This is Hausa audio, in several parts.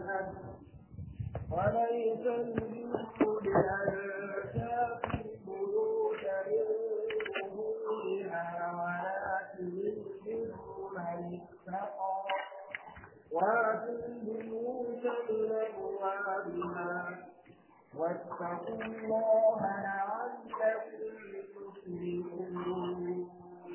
الحج وليس البر بأن تأتي البيوت من ظهورها ولكن البر من اتقى وآتوا البيوت من أبوابها واتقوا الله لعلكم تفلحون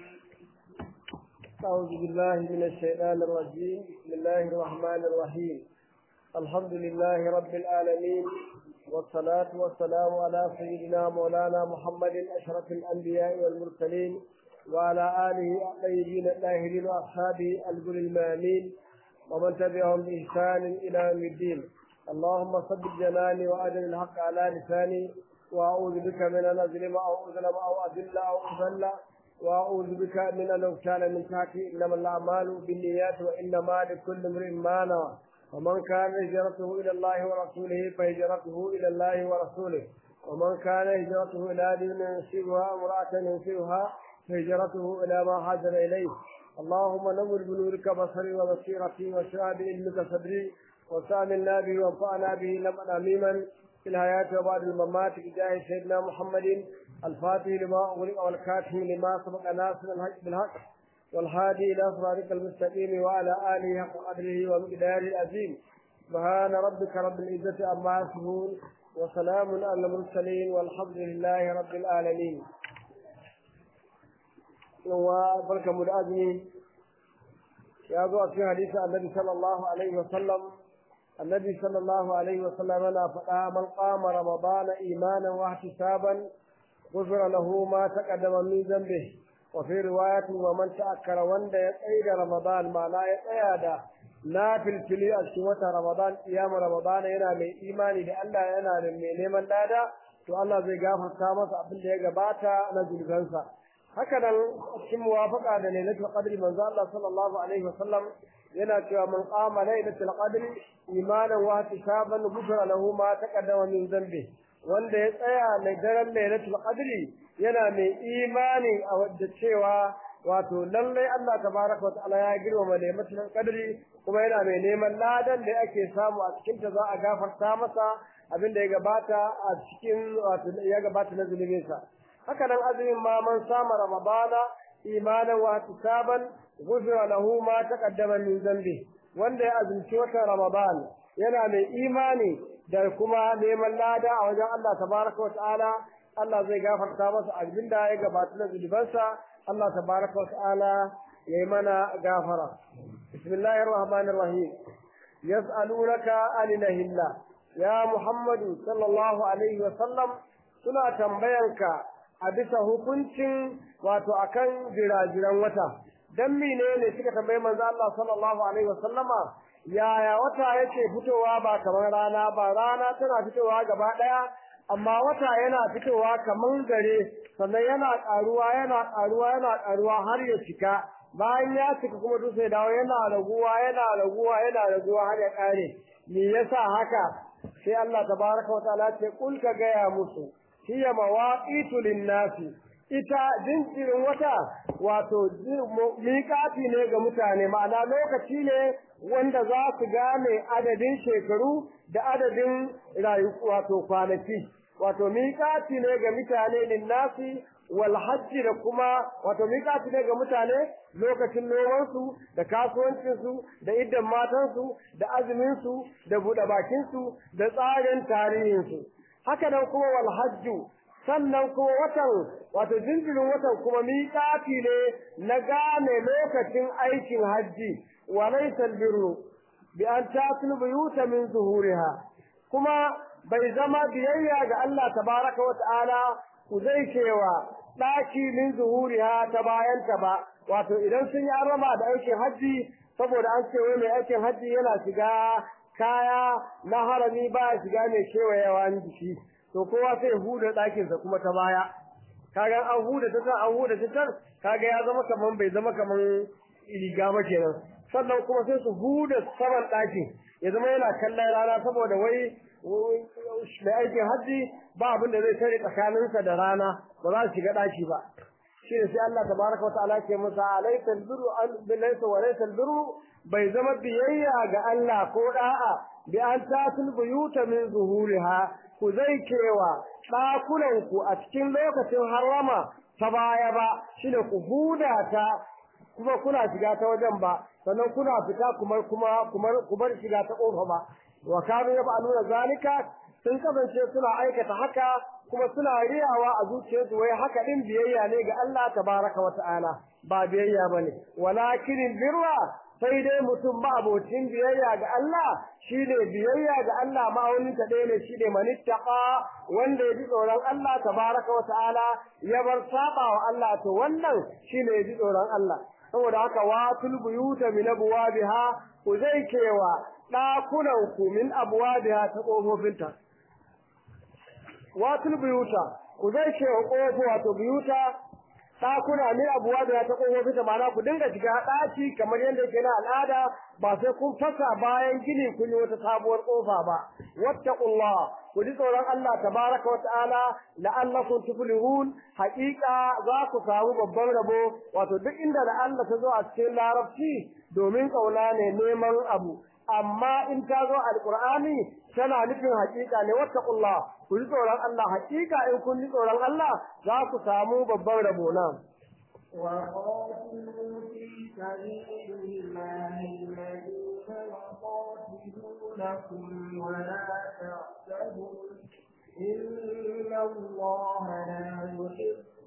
أعوذ بالله من الشيطان الرجيم بسم الله الرحمن الرحيم الحمد لله رب العالمين والصلاة والسلام على سيدنا مولانا محمد أشرف الأنبياء والمرسلين وعلى آله الطيبين الطاهرين وأصحابه الجل المامين ومن تبعهم بإحسان إلى يوم الدين اللهم صدق جناني وأجل الحق على لساني وأعوذ بك من أن أظلم أو أظلم أو أذل أو أذل وأعوذ بك من أن أغتال من تحتي إنما الأعمال بالنيات وإنما لكل امرئ ما نوى ومن كان هجرته إلى الله ورسوله فهجرته إلى الله ورسوله ومن كان هجرته إلى دين ينسبها امرأة ينسبها فهجرته إلى ما هاجر إليه اللهم نور بنورك بصري وبصيرتي واشرح بعلمك صدري وسامنا به وانفعنا به لمن أميما في الحياة وبعد الممات بجاه سيدنا محمد الفاتح لما أغلق والكاتم لما سبق ناصر الحق بالحق والهادي إلى صراطك المستقيم وعلى آله حق قدره ومقداره العظيم سبحان ربك رب العزة عما يصفون وسلام على المرسلين والحمد لله رب العالمين وبركة مدعزمي يا ذو في حديث النبي صلى الله عليه وسلم النبي صلى الله عليه وسلم أنا فقا من قام رمضان إيمانا واحتسابا غفر له ما تقدم من ذنبه وفي رواية ومن تأكر وند يتعيد رمضان ما لا يتعيد نافل فلي أشوة رمضان أيام رمضان ينا من إيماني لألا ينا من نيمان لادا to Allah zai gafarta masa abin da ya gabata na zulfansa haka nan cikin muwafaqa da lailatul qadri manzo Allah sallallahu alaihi wasallam yana cewa man qama lailatul qadri imanan wa ihtisaban ghufira lahu ma taqaddama min dhanbi wanda ya tsaya na daren lailatul qadri yana mai imani a wadda cewa wato lallai Allah tabaraka wataala ya girmama lailatul qadri kuma yana mai neman ladan da ake samu a cikin ta za a gafarta masa abin da ya gabata a cikin wato ya gabata na zulubinsa haka nan azumin ma man sama ramadana imanan wa ihtisaban ghufira lahu ma taqaddama min dhanbi wanda ya azumci watan ramadan yana mai imani da kuma neman lada a wajen Allah tabaraka wataala Allah zai gafarta masa abin da ya gabata na zunubansa Allah tabaraka wataala ya yi mana gafara bismillahir rahmanir rahim yas'alunaka anil hilla ya muhammadu sallallahu alaihi wa sallam suna tambayanka a bisa hukuncin wato akan jirajiran wata dan menene suka tambayi manzo Allah sallallahu alaihi wa sallama yaya wata yake fitowa ba kamar rana ba rana tana fitowa gaba daya amma wata yana fitowa kamar gare sannan yana karuwa yana karuwa yana karuwa har ya cika bayan ya cika kuma duk sai dawo yana raguwa yana raguwa yana raguwa har ya kare me yasa haka sai Allah tabaraka wataala ce kul ka gaya musu hiya mawaqitu lin-nasi ita jinkirin wata wato miƙati ne ga mutane ma'ana lokaci ne wanda za su gane adadin shekaru da adadin rayu wato kwanaki wato miƙati ne ga mutane linnasi wal hajji da kuma wato miƙati ne ga mutane lokacin nomansu da kasuwancinsu da iddan matansu da azuminsu da buɗe bakinsu da tsarin tarihinsu haka nan kuma wal hajju sannan kuma watan wato jinjirin watan kuma miƙati ne na gane lokacin aikin hajji wa laysa albirru bi an tatul buyuta min zuhuriha kuma bai zama biyayya ga Allah tabaraka wa ta'ala ku zai cewa daki min zuhuriha ta bayanta ba wato idan sun yi arama da aikin hajji saboda an ce wai mai aikin hajji yana shiga kaya na harami ba shiga mai kewayewa jiki to kowa sai huda ɗakinsa kuma ta baya kaga an huda ta san an huda ta san kaga ya zama kaman bai zama kaman riga ba kenan sannan kuma sai su huda saman ɗakin ya zama yana kallon rana saboda wai mai aikin hajji ba abin da zai tare tsakaninsa da rana ba za su shiga ɗaki ba shi ne sai Allah tabaraka wa ta'ala ke musa alaikal birru an bilaysa wa laysal birru bai zama biyayya ga Allah ko da'a bi an tatul buyuta min zuhuriha ku zai kewa ɗakunan ku a cikin lokacin harama ta baya ba shine ku huda ta kuma kuna shiga ta wajen ba sannan kuna fita kuma kuma kuma ku bar shiga ta kofa ba wa kanu yaf'aluna zalika sun kasance suna aikata haka kuma suna riyawa a zuciyarsu wai haka din biyayya ne ga Allah tabaraka wa ta'ala ba biyayya bane walakin birra sai dai mutum ba abocin biyayya ga Allah shine biyayya ga Allah ma'aunin ta ɗaya ne shine manittaqa wanda ya ji tsoron Allah tabaraka wa ta'ala ya bar saba wa Allah to wannan shine ya ji tsoron Allah saboda haka watul buyuta min abwabiha ku zai kewa ɗakunan ku min abwabiha ta ƙofofinta watul buyuta ku zai ce wa ƙofo wato buyuta ɗakuna min abuwa da ta ƙofofi ta mana ku dinga shiga ɗaki kamar yadda yake na al'ada ba sai kun fasa bayan gini kun yi wata sabuwar ƙofa ba wattaqullah ku ji tsoron Allah tabaraka wa ta'ala la'allakum tuflihun haƙiƙa za ku samu babban rabo wato duk inda da Allah ta zo a cikin larabci domin ƙauna ne neman abu amma in ta zo alqur'ani tana nufin haƙiƙa ne wattaqullah ku ji tsoron Allah haƙiƙa in kun ji tsoron Allah za ku samu babban rabo na وقاتلوا في سبيل الله الذين يقاتلونكم ولا تعتدوا إن الله لا يحب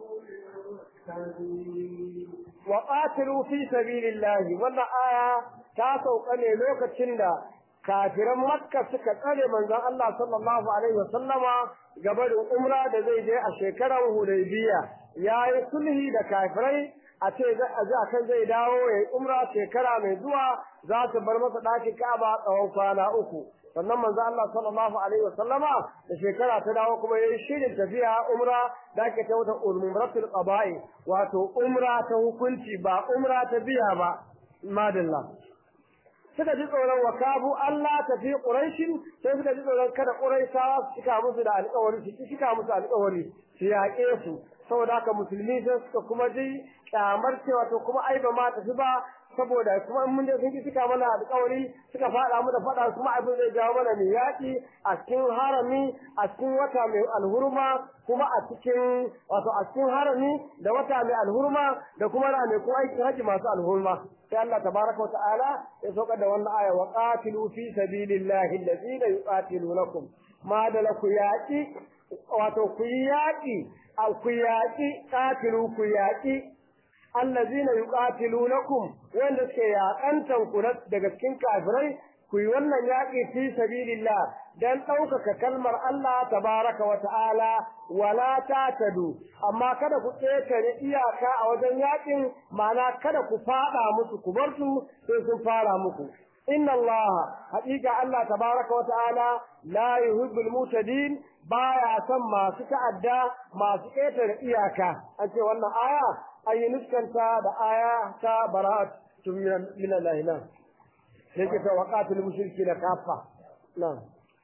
المعتدين وقاتلوا في سبيل الله wannan aya ta sauka ne lokacin da kafiran makka suka tsare manzon Allah sallallahu alaihi wasallama gabarin umra da zai je a shekarar hudaybiya yayi sulhi da kafirai a ce a ji akan zai dawo ya yi umra shekara mai zuwa za ta bar masa ɗakin Ka'aba tsawon kwana uku sannan manzo Allah sallallahu alaihi wasallama da shekara ta dawo kuma yayi shirin tafiya umra da ake ta wata umratul qada'i wato umra ta hukunci ba umra ta biya ba madalla suka ji tsoron wakabu Allah tafi Quraishin sai suka ji tsoron kada Quraishawa su cika musu da alƙawari su cika musu alƙawari su yaƙe su saboda haka musulmi sai suka kuma ji kyamar cewa to kuma ai ba ma tafi ba saboda kuma in mun je sun ki cika mana alƙawari suka faɗa mu da faɗa kuma abin zai jawo mana mai yaƙi a cikin harami a cikin wata mai alhurma kuma a cikin wato a cikin harami da wata mai alhurma da kuma ranakun aikin haji masu alhurma sai Allah tabaraka wa ta'ala ya saukar da wannan aya wa qatilu fi sabilillahi allazina yuqatilunakum ma da ku yaƙi wato ku yi yaƙi ku yaƙi qatilu ku yaƙi allazina yuqatilunakum wanda suke yaƙantan ku daga cikin kafirai ku yi wannan yaƙi fi sabilillah dan ɗaukaka kalmar Allah tabaraka wa ta'ala wala tatadu amma kada ku ƙetare iyaka a wajen yaƙin ma'ana kada ku faɗa musu ku bar su sai sun fara muku inna Allah haƙiƙa Allah tabaraka wa ta'ala la yuhibbul mutadin baya son masu ta'adda masu ƙetare iyaka an ce wannan aya an yi nuskanta da aya ta bara'at min Allah na sai ke ta waqatul mushrikina kafa na'am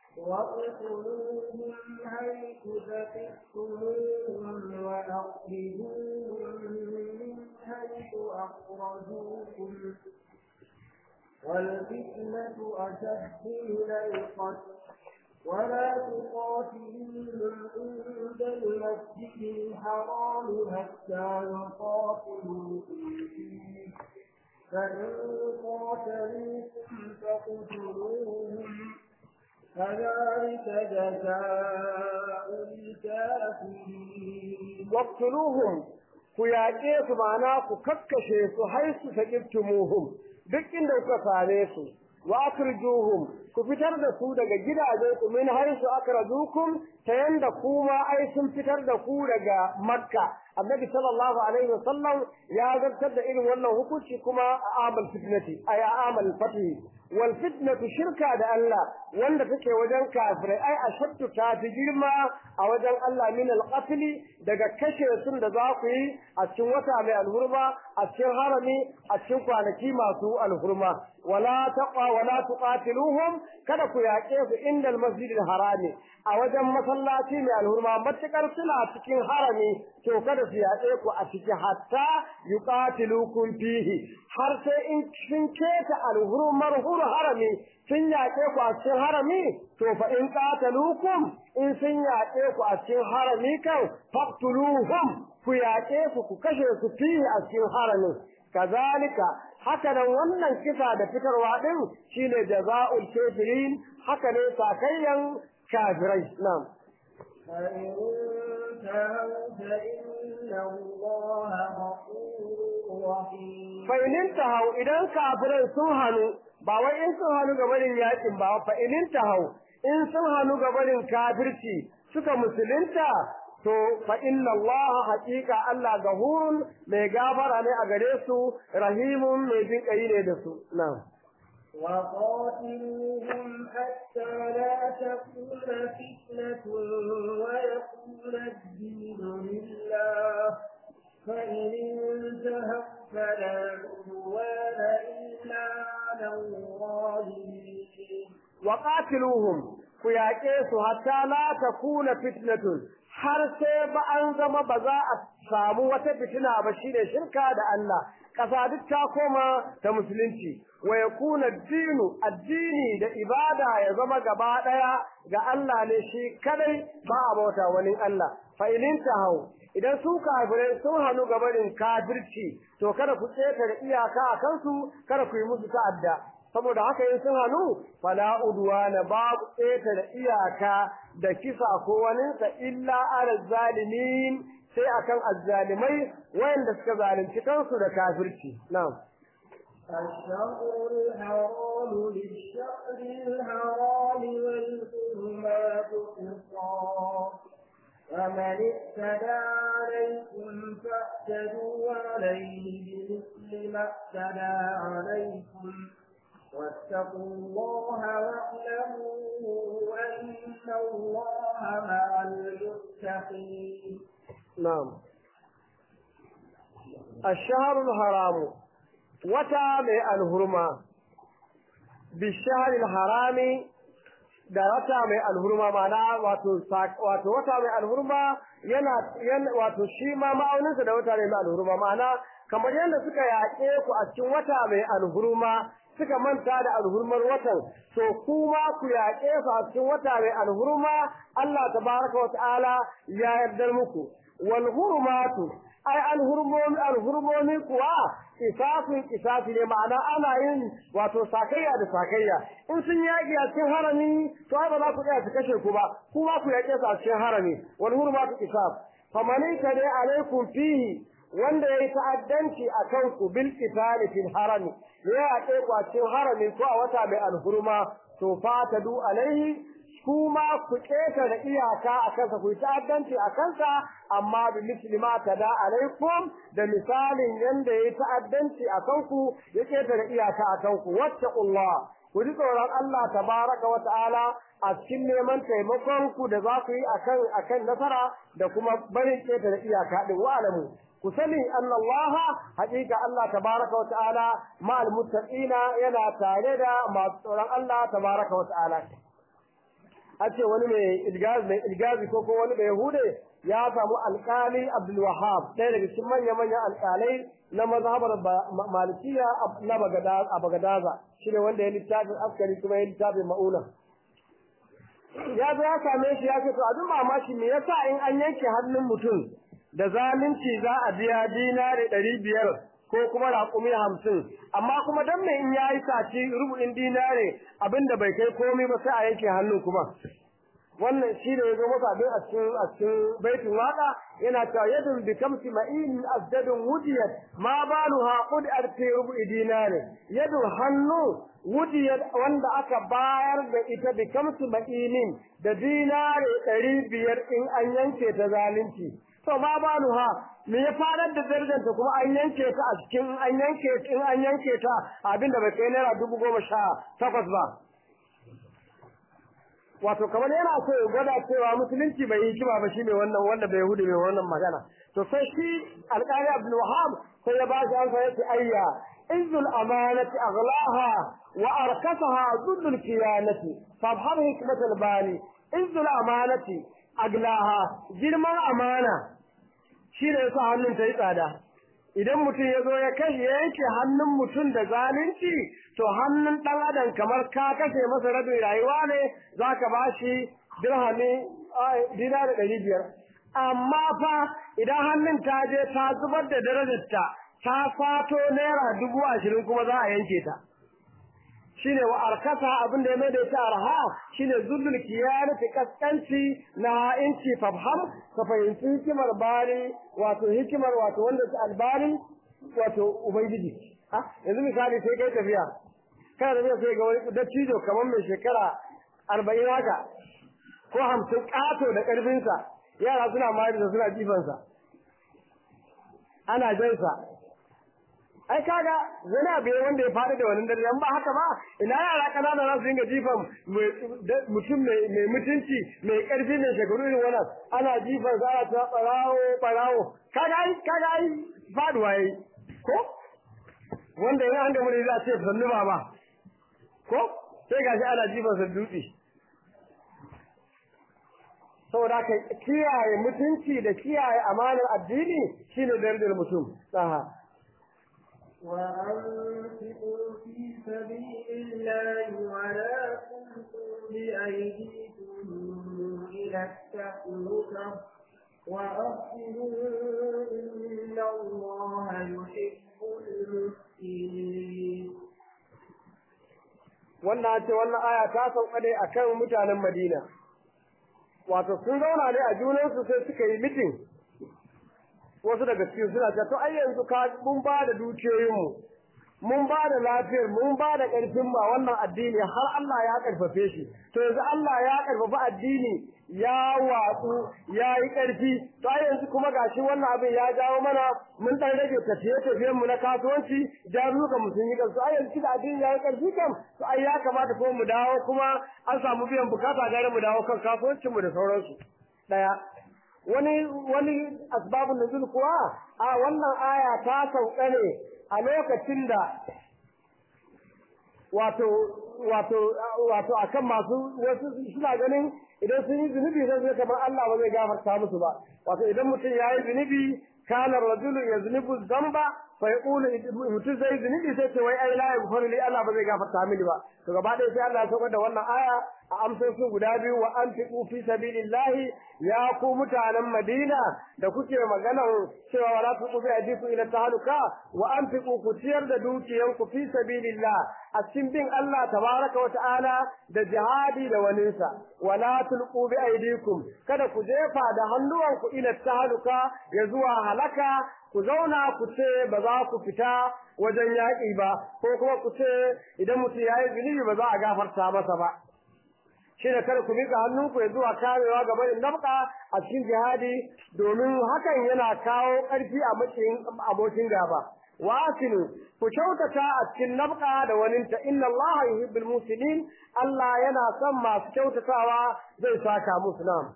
واقتلوهم حيث ثقفتموهم وأخرجوهم من حيث أخرجوكم والفتنة أشد من القتل ولا تقاتلوهم عند المسجد الحرام حتى يقاتلوكم فيه فإن قاتلوكم فاقتلوهم كذلك جزاء الكافرين واقتلوهم ku yaƙe su ma'ana ku kakkashe su har su saƙiftumuhum duk inda kuka same su wa akhrijuhum ku fitar da su daga gidajen ku min haisu akhrajukum ta yanda kuma ai sun fitar da ku daga makka annabi sallallahu alaihi wasallam ya zartar da irin wannan hukunci kuma a amal fitnati ay amal fatih wal fitnatu shirka da Allah wanda take wajen kafirai ai ashaddu ta fi girma a wajen Allah min al daga kashe sun da za ku yi a cikin wata mai alhurma a cikin harami a cikin kwanaki masu alhurma wala taqa wala tuqatiluhum kada ku yaƙe su inda almasjidil harami a wajen masallaci mai alhurma matukar suna cikin harami to kada su yaƙe ku a ciki hatta yuqatilukum fihi har sai in sun keta alhurmar hur harami sun yaƙe ku a cikin harami to fa in qatalukum in sun yaƙe ku a cikin harami kan faqtuluhum ku yaƙe su ku kashe su fihi a cikin haramin kazalika haka nan wannan kisa da fitarwa din shine jazaa'ul kafirin haka ne sakayyan kafirai na'am فإن انتهوا فإن الله غفور رحيم fa in hau idan kafirai sun hanu ba wai in sun hanu ga barin yakin ba fa in hau in sun hanu ga barin kafirci suka musulunta to fa inna Allah haqiqa Allah gahurun mai gafara ne a gare su rahimun mai jin kai ne da su na'am وقاتلوهم حتى لا تكون فتنة ويكون الدين لله فإن انتهوا فلا عدوان إلا على الظالمين وقاتلوهم ku yaƙe su hatta la takuna fitnatun har sai ba an zama ba za a samu wata fitina ba shine shirka da Allah ƙasa duk ta koma ta musulunci wa yakuna dinu addini da ibada ya zama gaba ɗaya ga Allah ne shi kadai ba a bauta wani Allah fa ilin hau idan su kafirai sun hannu gabanin kafirci to kada ku da iyaka a kansu kada ku yi musu ta'adda saboda haka in sun hannu fala udwana babu ƙeta da iyaka da kisa ko waninsa illa ala zalimin sai akan azzalimai wayanda suka zalunci kansu da kafirci na'am الشهر الحرام للشهر الحرام والحرمات قصاص فمن اعتدى عليكم فاعتدوا عليه بمثل ما اعتدى عليكم واتقوا الله واعلموا أن الله مع المتقين نعم الشهر الحرام وتا mai alhurma bishahar harami da wata mai alhurma mana wato wato wata mai alhurma yana wato shi ma ma'auninsa da wata mai alhurma mana kamar yadda suka yaƙe ku a cikin wata mai alhurma suka manta da alhurmar watan to kuma ku yaƙe su a cikin wata mai alhurma Allah tabaraka wa ta'ala ya yarda muku wal hurmatu ai alhurmomi alhurmomi kuwa kisafin kisafi ne ma'ana ana yin wato sakayya da sakayya in sun yaƙi a cikin harami to ai ba za ku tsaya su kashe ku ba kuma ku yaƙe su a cikin harami wal hurmatu kisaf famani kade alaikum fihi wanda yayi ta'addanci a kanku bil qitali fil harami ya yaƙe ku a cikin harami ko a wata mai alhurma to fatadu alaihi kuma ku keta da iyaka a kansa ku yi ta'addanci a kansa amma bi muslima tada alaikum da misalin yanda yayi ta'addanci a kanku ya keta da iyaka a kanku wattaqullah ku ji tsoron Allah tabaraka wa ta'ala a cikin neman taimakon ku da za ku yi akan akan nasara da kuma barin keta da iyaka din wa alamu ku sani anna Allah haƙiƙa Allah tabaraka wa ta'ala ma'al muttaqina yana tare da masu tsoron Allah tabaraka wa ta'ala a ce wani mai ilgazi mai ilgazi ko ko wani mai yahude ya samu alƙali Abdul Wahhab ɗaya daga cikin manya manyan alƙalai na mazhabar Malikiya na Bagadaza shine wanda ya littafin askari kuma ya littafin Mauna ya zo ya same shi ya ce to abin mamaki me yasa in an yanke hannun mutum da zalunci za a biya dinari ɗari biyar ko kuma raƙumi hamsin amma kuma dan me in yayi saci rubu'in dinare abinda bai kai komai ba sai a yanke hannun kuma wannan shi ne yazo masa abin a cikin a cikin baitin waka yana cewa yadun bi kamsi ma'in asdadun wudiyat ma baluha qud arti rubu'i dinare yadu hannu wudiyat wanda aka bayar da ita bi kamsi ma'inin da dinare ɗari biyar in an yanke ta zalunci to ma baluha me ya farar da darajarta kuma an yanke ta a cikin an yanke in an yanke ta abinda bai kai naira dubu goma sha takwas ba wato kamar yana so ya gwada cewa musulunci bai yi kima ba shi ne wannan wanda bai hudu mai wannan magana to sai shi alƙali abdul wahab sai ya ba shi amsa yace ayya إذ الأمانة أغلاها وأركسها ضد الكيانة فابحر حكمة الباني إذ الأمانة أغلاها جرم الأمانة شيء يسا hannun ta yi tsada idan mutum ya zo ya kashe yanke hannun mutum da zalunci to hannun ɗan adam kamar ka kashe masa rabin rayuwa ne za ka ba shi dirhami dina da ɗari biyar amma fa idan hannun ta je ta zubar da darajarta ta fato naira dubu ashirin kuma za a yanke ta shine wa arkasa abin da ya mai da ita arha shine zullul kiyanati kaskanci na inci fafham ka fahimci hikimar bari wato hikimar wato wanda su albari wato ubangiji ha yanzu misali sai kai tafiya kana tafiya sai ga wani dattijo kamar mai shekara arba'in haka ko hamsin ƙato da ƙarfinsa yara suna mayar da suna jifansa ana jansa ai kaga wani abu wanda ya faɗi da wani dare ba haka ba ina yara kanana za su dinga jifan mutum mai mutunci mai ƙarfi mai shekaru irin wannan ana jifan za a ta ɓarawo ɓarawo kaga ai kaga ai faɗuwa yayi ko wanda yana an gamu da za a ce sannu baba ko sai gashi ana jifan sa dutse saboda ka kiyaye mutunci da kiyaye amanar addini shine darajar mutum saha وأنفقوا في سبيل الله ولا تلقوا بأيديكم إلى التهلكة وأحسنوا إن الله يحب المحسنين wannan ce wannan aya ta sauka ne akan mutanen Madina wato sun zauna ne a junansu sai suka yi mitin wasu daga cikin suna cewa to ai yanzu ka mun ba da dukiyoyinmu mun ba da lafiyar mun ba da ƙarfin ba wannan addini har Allah ya ƙarfafe shi to yanzu Allah ya ƙarfafa addini ya watsu ya yi ƙarfi to ai yanzu kuma gashi wannan abin ya jawo mana mun dan rage tafiye tafiyen mu na kasuwanci jaruka mu sun yi kansu ai yanzu da addini ya yi ƙarfi kam to ai ya kamata kuma mu dawo kuma an samu biyan bukata gare mu dawo kan kasuwancin mu da sauransu daya wani wani asbabun nuzul kuwa a wannan aya ta sauka ne a lokacin da wato wato wato akan masu wasu suna ganin idan sun yi zunubi sai zai kamar Allah ba zai gafarta musu ba wato idan mutum ya yi zunubi kana rajulu yaznibu dhanba fa yaqulu mutum zai zunubi sai ce wai ai la yaghfiru li Allah ba zai gafarta mini ba to gaba ɗaya sai Allah ya saukar da wannan aya a amsoshin guda biyu wa anfiqu fi sabilillahi ya ku mutanen Madina da kuke maganar cewa wala tuqu bi ajiku ila tahaluka wa anfiqu ku ciyar da dukiyanku fi sabilillah a cikin bin Allah tabaraka wa ta'ala da jihadi da waninsa wala tulqu bi aydikum kada ku jefa da hannuwanku ila tahaluka ya zuwa halaka ku zauna ku ce ba za ku fita wajen yaƙi ba ko kuma ku ce idan mutum ya yi zunubi ba za a gafarta masa ba shi da kada ku miƙa hannunku ya zuwa kamewa ga barin nafka a cikin jihadi domin hakan yana kawo ƙarfi a matsayin abokin gaba wa asinu ku kyautata a cikin nafka da waninta inna Allah yuhibbul muslimin Allah yana son masu kyautatawa zai saka musu nam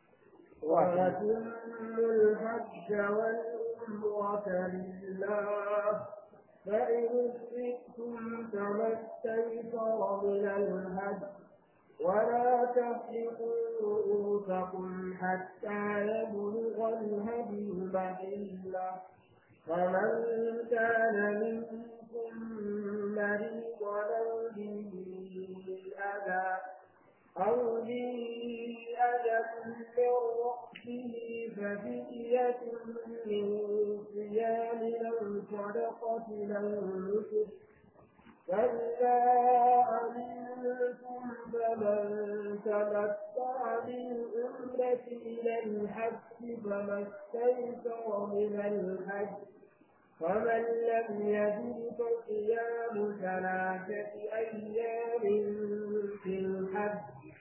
وأتموا الحج والعمرة لله فإن استئتم فما استيسر من الهدي ولا تحلقوا رؤوسكم حتى يبلغ الهدي محله فمن كان منكم مريضا أو به أذى أو به أذى من رأسه ففدية من صيام أو صدقة أو نسك فإذا أمنتم فمن تمتع بالعمرة إلى الحج فما استيسر من الحج فمن لم يجد فصيام ثلاثة أيام في الحج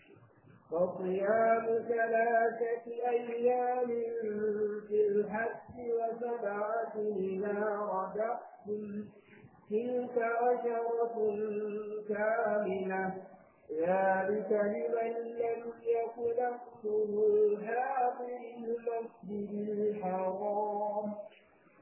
وصيام ثلاثة أيام في الحج وسبعة إذا رجعتم تلك عشرة كاملة ذلك لمن لم يكن أهله حاضر المسجد الحرام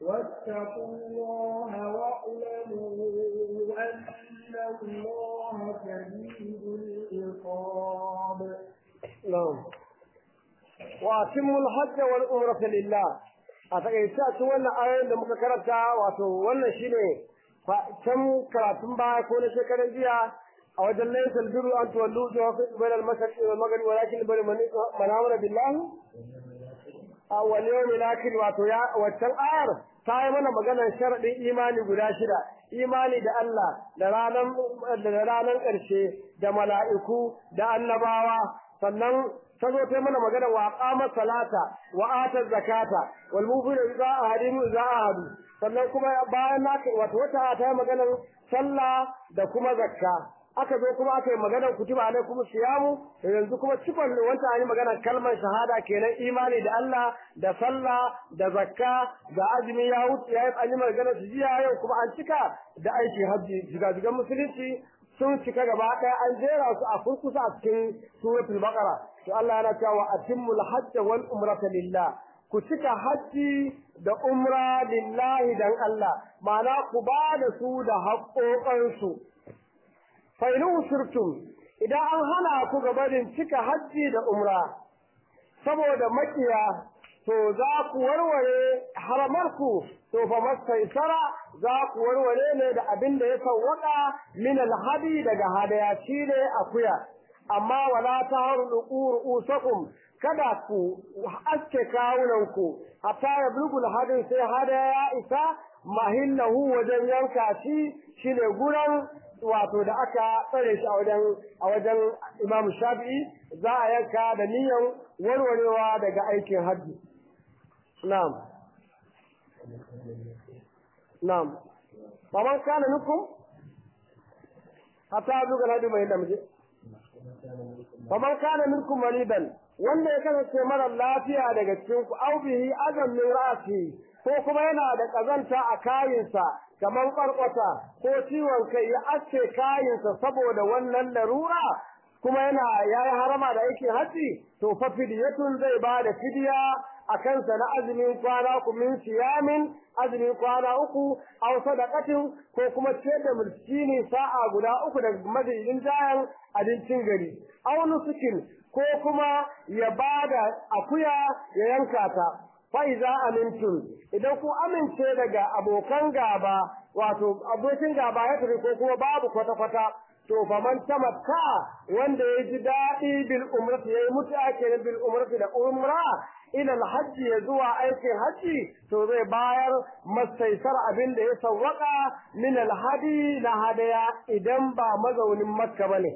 واتقوا الله واعلموا أن الله شديد العقاب نعم وأتموا الحج والعمرة لله أتكيسا wannan ayoyin da muka karanta wato wannan shine can karatun baya ko na shekaran jiya a wajen laysal birru an tuwallu bayna al-mashriq wal maghrib walakin bari man amana billahi a wal yawmil akhir wato ya waccan ayar ta yi mana maganar sharadin imani guda shida imani da Allah da ranan da ranan ƙarshe da mala'iku da annabawa sannan ta zo ta mana magana wa qama salata wa ata zakata wal mufida idza ahadin idza ahadu sannan kuma bayan na wato wata ta yi maganar sallah da kuma zakka aka zo kuma aka yi maganar kutuba alaikum siyamu yanzu kuma cikon wanda an yi maganar kalmar shahada kenan imani da Allah da sallah da zakka da azumi ya wuce ya yi an yi maganar su jiya yau kuma an cika da aiki hajji jigajigan musulunci sun cika gaba ɗaya an jera su a kurkusa a cikin suratul baqara to Allah yana cewa atimmul hajj wal umrata lillah ku cika hajji da umra lillahi dan Allah ma'ana ku ba da su da haƙoƙansu fa in usirtum idan an hana ku gabarin cika hajji da umra saboda makiya to za ku warware haramarku to fa mastaisara za ku warware ne da abin da ya sawwaka min alhadi daga hadaya shine akuya amma wala tahru usakum kada ku aske kawunanku hatta ya bulgul hadin sai hadaya ya isa mahillahu wajen yanka shi shine guran wato da aka tsare shi a wajen a wajen Imam Shafi'i za a yanka da niyan warwarewa daga aikin hajji na'am na'am faman kana nukum hatta duka na duba yadda muje faman kana minkum maridan wanda ya kasance mara lafiya daga cikin ku au bihi azam min ra'si ko kuma yana da kazanta a kayinsa kamar kwarkwata ko ciwon kai ya aske kayinsa saboda wannan larura kuma yana yayi harama da aikin haji to fa fidiyatun zai ba da fidiya a kansa na azumin kwana ku min siyamin azumin kwana uku aw sadaqatin ko kuma ce da miskini sa'a guda uku daga madadin jayan abincin gari aw nusukin ko kuma ya bada akuya ya yanka ta fa iza amintum idan ku amince daga abokan gaba wato abokin gaba ya tafi ko kuma babu kwata kwata to fa man tamatta wanda ya ji daɗi bil umrati yayi mutu ake bil umrati da umra ila alhajj ya zuwa aikin haji to zai bayar mastaisar abin da ya sawwaka min alhadi na hadaya idan ba mazaunin makka bane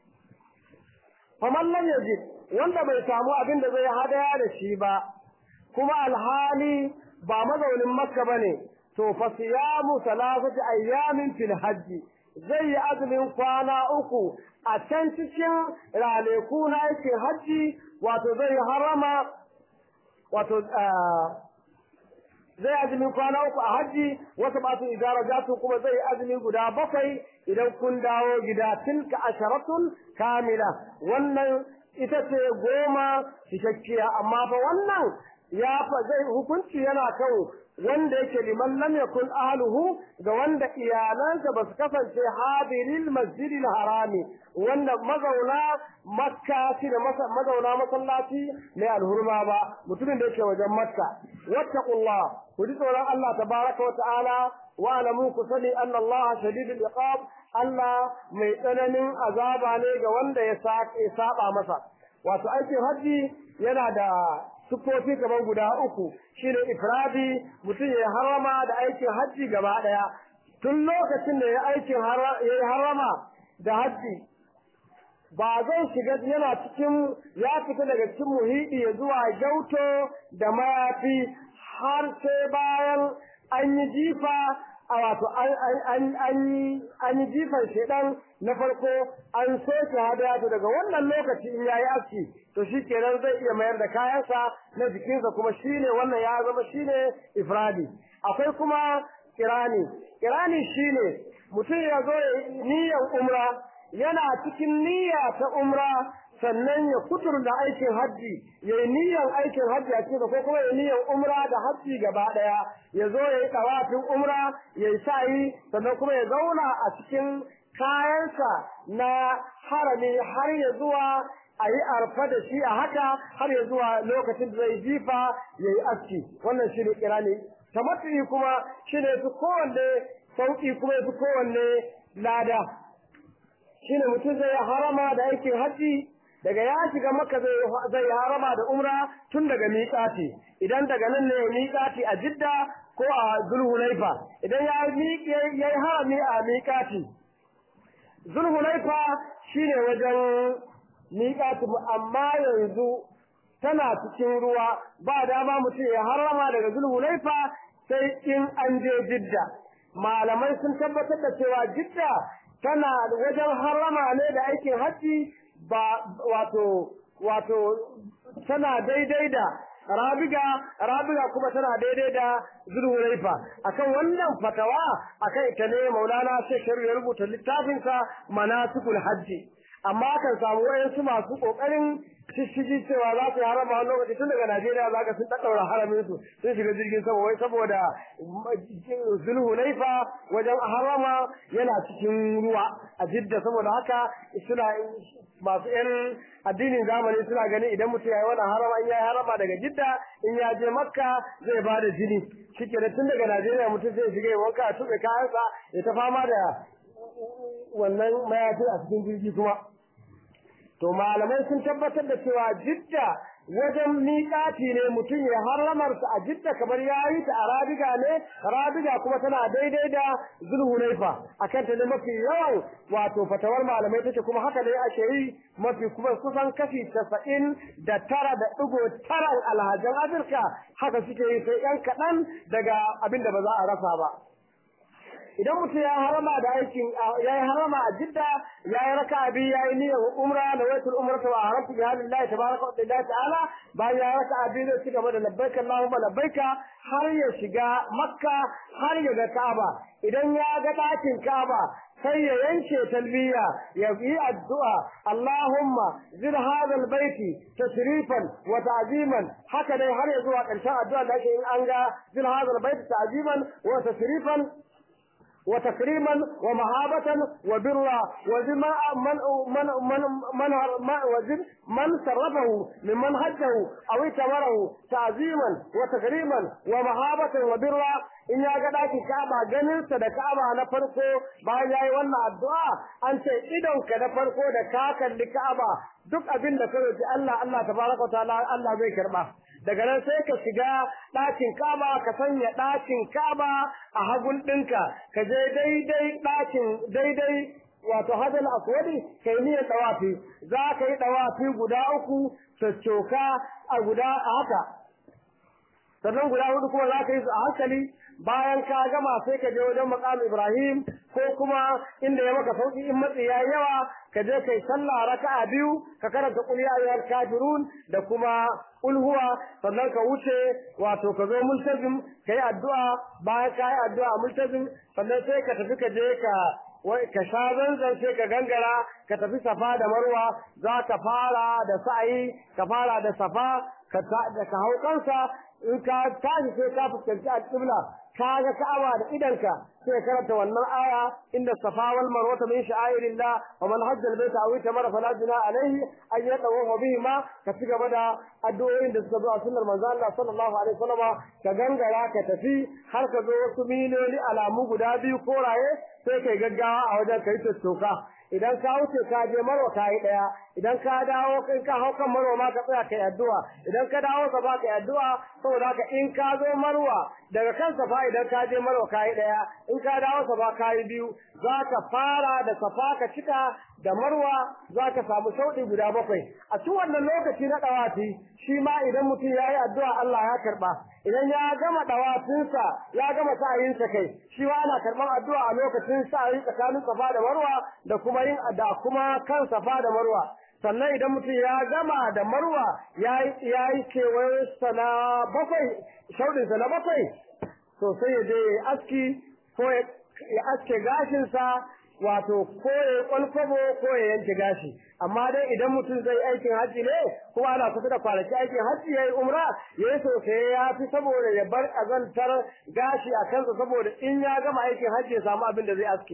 faman lam yajid wanda bai samu abin da zai hadaya da shi ba kuma alhali ba mazaunin makka bane to fa siyamu salasati ayyamin fil hajji zai yi azumin kwana uku a can cikin ranaku na aikin hajji wato zai harama wato zai azumin kwana uku a hajji wasu ba su idara jatu kuma zai azumin guda bakwai idan kun dawo gida tilka asharatun kamila wannan ita ce goma cikakkiya amma fa wannan ya fa zai hukunci yana kan wanda yake liman lam yakun ahluhu ga wanda iyalansa ba su kasance hadiril masjidil harami wanda mazauna makka shi da mazauna masallaci mai alhurma ba mutumin da yake wajen makka wattaqullah ku ji tsoron Allah tabaraka wa ta'ala wa alamu ku sani anna Allah shadidul iqab Allah mai tsananin azaba ne ga wanda ya saba masa wato aikin haji yana da sufofi kamar guda uku shine ifradi mutum ya harama da aikin hajji gaba daya tun lokacin da ya aikin ya harama da hajji ba zai shiga yana cikin ya fita daga cikin muhidi ya zuwa gyauto da mayafi har sai bayan an yi jifa a wato an yi jifan shedan na farko an soke hadaya to daga wannan lokaci in yayi aski to shi kenan zai iya mayar da kayansa na jikinsa kuma shine wannan ya zama shine ifradi akwai kuma kirani kirani shine mutum ya zo niyyar umra yana cikin niyya ta umra sannan ya kuturta aikin hajji ya yi niyyar aikin hajji a cikin ko kuma ya niyyar umra da hajji gaba ɗaya ya zo ya yi ɗawafin umra ya yi sa'i sannan kuma ya zauna a cikin kayansa na harami har ya zuwa a yi arfa da shi a haka har ya zuwa lokacin da zai jifa ya yi aski wannan shi ne kirani tamattu'i kuma shi ne fi kowanne sauƙi kuma ya fi kowanne lada shi ne mutum zai harama da aikin hajji daga ya shiga maka zai harama da umra tun daga miƙati idan daga nan ne miƙati a jidda ko a zulhulaifa idan ya yi harami a miƙati zulhulaifa shine wajen miƙati amma yanzu tana cikin ruwa ba dama mutum ya harama daga zulhulaifa sai in an je jidda malamai sun tabbatar da cewa jidda tana wajen harama ne da aikin hajji ba wato wato tana daidai da rabiga rabiga kuma tana daidai da zulhulaifa akan wannan fatawa akan ita ne maulana shekaru ya rubuta littafinsa manasikul hajji amma kan samu wayansu masu kokarin shishigi cewa za su yi harama wani lokaci tun daga Najeriya za ka sun ɗaɗɗaura haramin su sun shiga jirgin sama wai saboda zulhulaifa wajen harama yana cikin ruwa a jidda saboda haka suna masu yan addinin zamani suna ganin idan mutum ya yi wannan harama in ya yi harama daga jidda in ya je makka zai ba da jini shike da tun daga najeriya mutum zai shiga ya wanka a tuɓe kayansa ya ta fama da wannan mayafi a cikin jirgi kuma to malamai sun tabbatar da cewa jidda wajen miƙati ne mutum ya harramarsa a jidda kamar ya yi ta a rabiga ne rabiga kuma tana daidai da zulhulaifa a kan ta ne mafi yawan wato fatawar malamai take kuma haka ne ake yi mafi kuma kusan kashi casa'in da tara da ɗigo taran alhajan afirka haka suke yi sai yan kaɗan daga abin da ba za a rasa ba idan mutum ya harama da aikin ya yi harama a jidda ya yi raka abi ya yi niyyar umra da waitul umra ta haramtu bi hadillahi tabaraka wa ta'ala bayan ya raka abi zai ci gaba da labbaika allahumma labbaika har ya shiga makka har ya ga ka'aba idan ya ga ɗakin ka'aba sai ya yanke talbiya ya yi addu'a Allahumma zid hadha albayti tashrifan wa ta'ziman haka dai har ya zuwa ƙarshen addu'a da ake in an ga zid hadha albayti ta'ziman wa tashrifan وتكريما ومهابة وبرا وزما من من من من من, من صرفه ممن هجه أو اتمره تعظيما وتكريما ومهابة وبرا in ya ga daki Ka'aba ganin sa da Ka'aba na farko bayan yayi wannan addu'a an ce idon ka na farko da ka kalli Ka'aba duk abin da ka roki Allah Allah tabaraka ta'ala Allah zai karba daga nan sai ka shiga ɗakin Ka'aba ka sanya ɗakin Ka'aba a hagun ɗinka ka je daidai ɗakin daidai wato hadal aswadi kai niyyar tawafi za ka yi tawafi guda uku coccoka a guda a haka sannan guda hudu kuma za ka yi su a hankali bayan ka gama sai ka je wajen maqam Ibrahim ko kuma inda ya maka sauki in matsi yayi yawa ka je kai sallah raka'a biyu ka karanta qul ya ayyuhal kafirun da kuma qul huwa sannan ka wuce wato ka zo multazim kai addu'a bayan ka yi addu'a multazim sannan sai ka tafi ka je ka wai ka sha zanzan sai ka gangara ka tafi safa da marwa za ka fara da sa'i ka fara da safa ka ka hau kansa in ka tashi sai ka fuskanci al-qibla ka ga ka'aba da idanka sai karanta wannan aya inda safa wal marwa min sha'airillah wa man hajja al-bayta aw itamara fala juna alayhi an yatawafa bihi ma ka ci gaba da addu'o'in da suka zo a sunnar manzo Allah sallallahu alaihi wasallam ka gangara ka tafi har ka zo wasu miloli alamu guda biyu koraye sai kai gaggawa a wajen kai tattoka idan ka wuce ka je marwa ka yi daya idan ka dawo kai ka hau kan marwa ma ka tsaya kai addu'a idan ka dawo ka ba kai addu'a saboda haka in ka zo marwa daga kan safa idan ka je marwa ka yi daya in ka dawo safa ka yi biyu za ka fara da safa ka cika da marwa za ka samu sauɗi guda bakwai a cikin wannan lokaci na ɗawafi shi ma idan mutum ya yi addu'a Allah ya karɓa idan ya gama ɗawafinsa ya gama sa'ayinsa kai shi ma ana karɓar addu'a a lokacin sa'ayi tsakanin safa da marwa da kuma yin da kuma kan safa da marwa sannan idan mutum ya gama da marwa ya yi kewayensa na bakwai shaudinsa na bakwai to sai ya je ya aski ko ya aske gashinsa wato ko ya kwalkwabo ko ya yanke gashi amma dai idan mutum zai aikin hajji ne kuma ana kusa da kwanaki aikin hajji yayi umra yayi sosai ya fi saboda ya bar kazantar gashi a kansa saboda in ya gama aikin hajji ya samu abin da zai aske